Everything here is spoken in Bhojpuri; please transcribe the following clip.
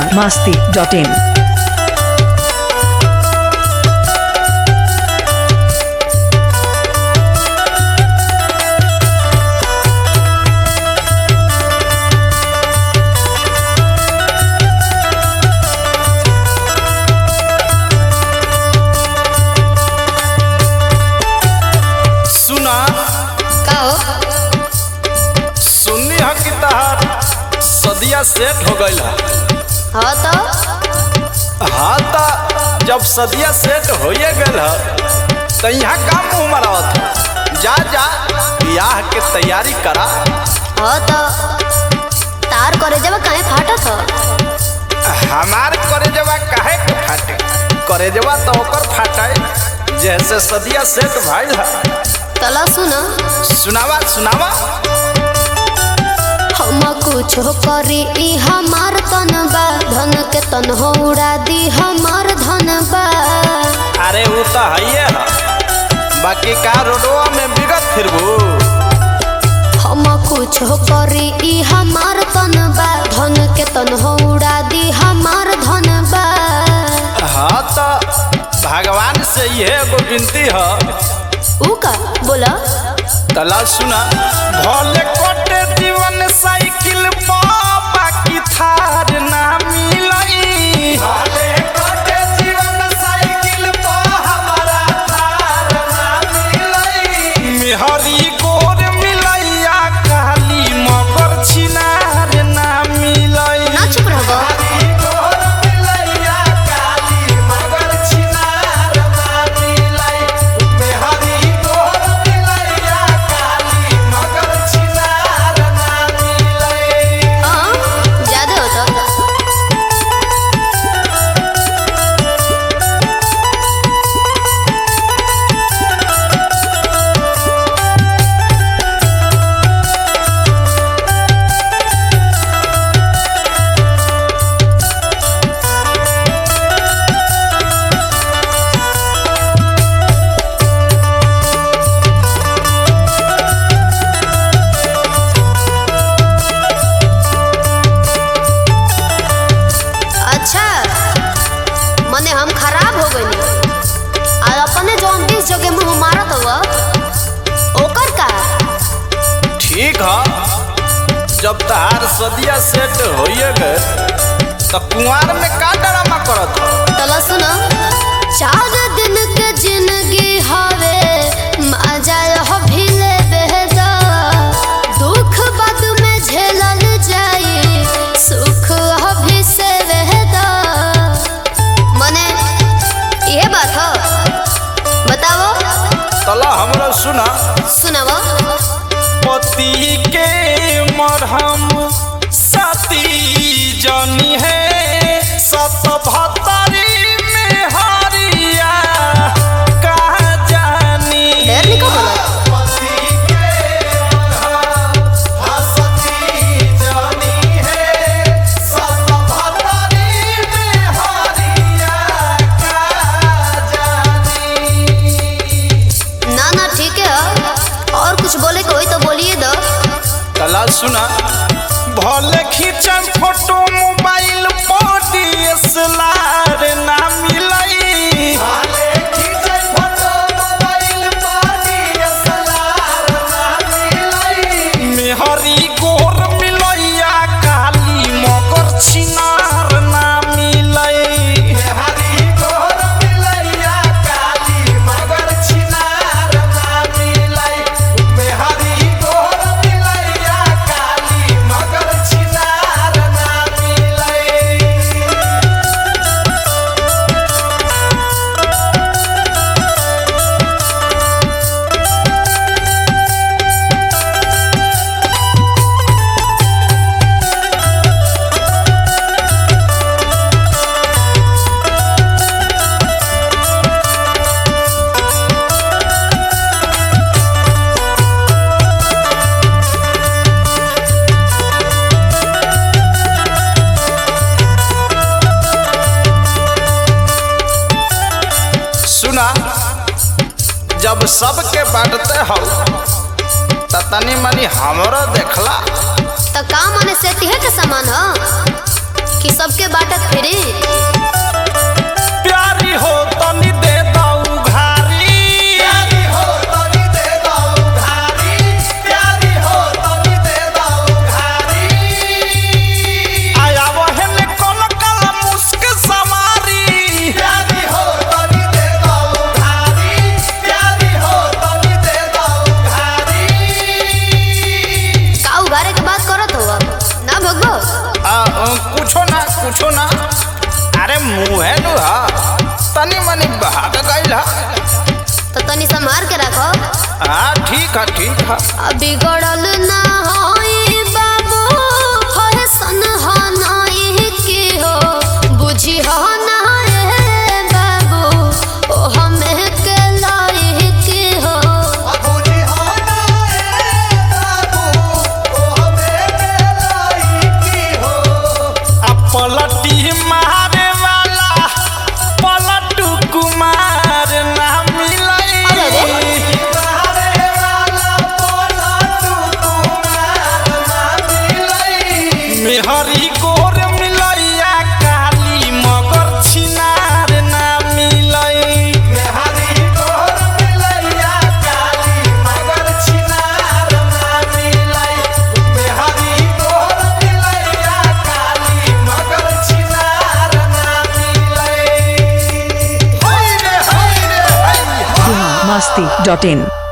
बिहार मास्ती डॉट इन सुना का हो सुननी है कि तहार सदिया सेट हो गईल है हाँ तो हाँ तो जब सदिया सेट होइए गल है तो यहाँ का मुँह मरावत है जा जा ब्याह के तैयारी करा हाँ तो तार करे जब काहे फाटत हो हमार करेजवा काहे के फाटे करेजवा तो ओकर फाटे जैसे सदिया सेट भइल है तला सुन सुनावा सुनावा हम कुछ करी ई हमार तन बा धन के तन हो उड़ा दी हमार धन बा अरे वो तो है है बाकी का रोडवा में बिगत फिरबू हम कुछ करी ई हमार तन बा धन के तन हो उड़ा दी हमार धन बा हाँ तो भगवान से यह एगो विनती है ऊ का बोला तला सुना भले कोटे जीवन साइकिल बाबा की थार ना मिलई भले कोटे जीवन साइकिल पा हमारा थार ना मिलई मेहरी गोर मिलैया काली मगर छिनार ना मिलई ना चुप रहो मेहरी गोर मिलैया काली मगर छिनार ना मिलई मेहरी गोर मिलैया काली मगर छिनार ना मिलई हाँ ज्यादा होता अच्छा मने हम खराब हो गई और अपने जो बीस जगह मुंह मारत हुआ ओकर का ठीक है जब तहार सदिया सेट होइए गए तो कुंवार में का ड्रामा करत हो तला सुनो चार दिन के जिंदगी हवे मजा हो भिले बेहदा दुख बाद में झेलल जाई सुख अभी से रहदा मने ये बात हो बताओ तला हमरा सुना सुनाओ पति के मरहम सती जनी है सत भतरी में हरिया कहा जानी ढेर निको बोलो पति के मरहम हसती जनी है सत भतरी में हरिया कहा जानी ना ना ठीक है और कुछ बोले कोई तो बोलिए दो कला सुना भले खींचम फोटो मोबाइल पर डीएसएलआर ना मिलई भले खींचम फोटो मोबाइल पर डीएसएलआर ना मिलई मेहरी गोर मिलैया काली मगर छिनार ना मिलई मेहरी गोर मिलैया काली मगर छिनार ना मिलई मेहरी गोर मिलैया काली मगर छिनार ना मिलई सुना जब सबके बांटते हो त तनी मनी हमरो देखला तो का माने सेती है के समान हो कि सबके बाटत फिरी प्यारी हो तनी दे दऊ घारी प्यारी हो तनी दे दऊ घारी प्यारी हो तनी दे दऊ घारी आया वहन कोन कला मुस्क सवारी प्यारी हो तनी दे दऊ घारी प्यारी हो तनी दे दऊ घारी का उघारे के बात करत हो ना भगो आ, अ, कुछो ना कुछो ना अरे मुँहे नु हा तनी मनी भाग गइल हा तो तनी संभार के रखो हाँ ठीक है ठीक है अब बिगड़ल ना होई बाबू फैशन हो नहीं की हो बुझी हो ना रे बाबू ओ हमें के लाई की हो आ पलटी मारे वाला पलटू कुमार ना मिलई अरे रे। मारे वाला पलटू कुमार ना मिलई मेहरी गोर मिलैया काली मगर छिनार ना मिलई मेहरी गोर मिलैया काली मगर छिनार ना मिलई मेहरी गोर मिलैया काली मगर छिनार ना मिलई हाय रे हाय रे हाय Masti.in.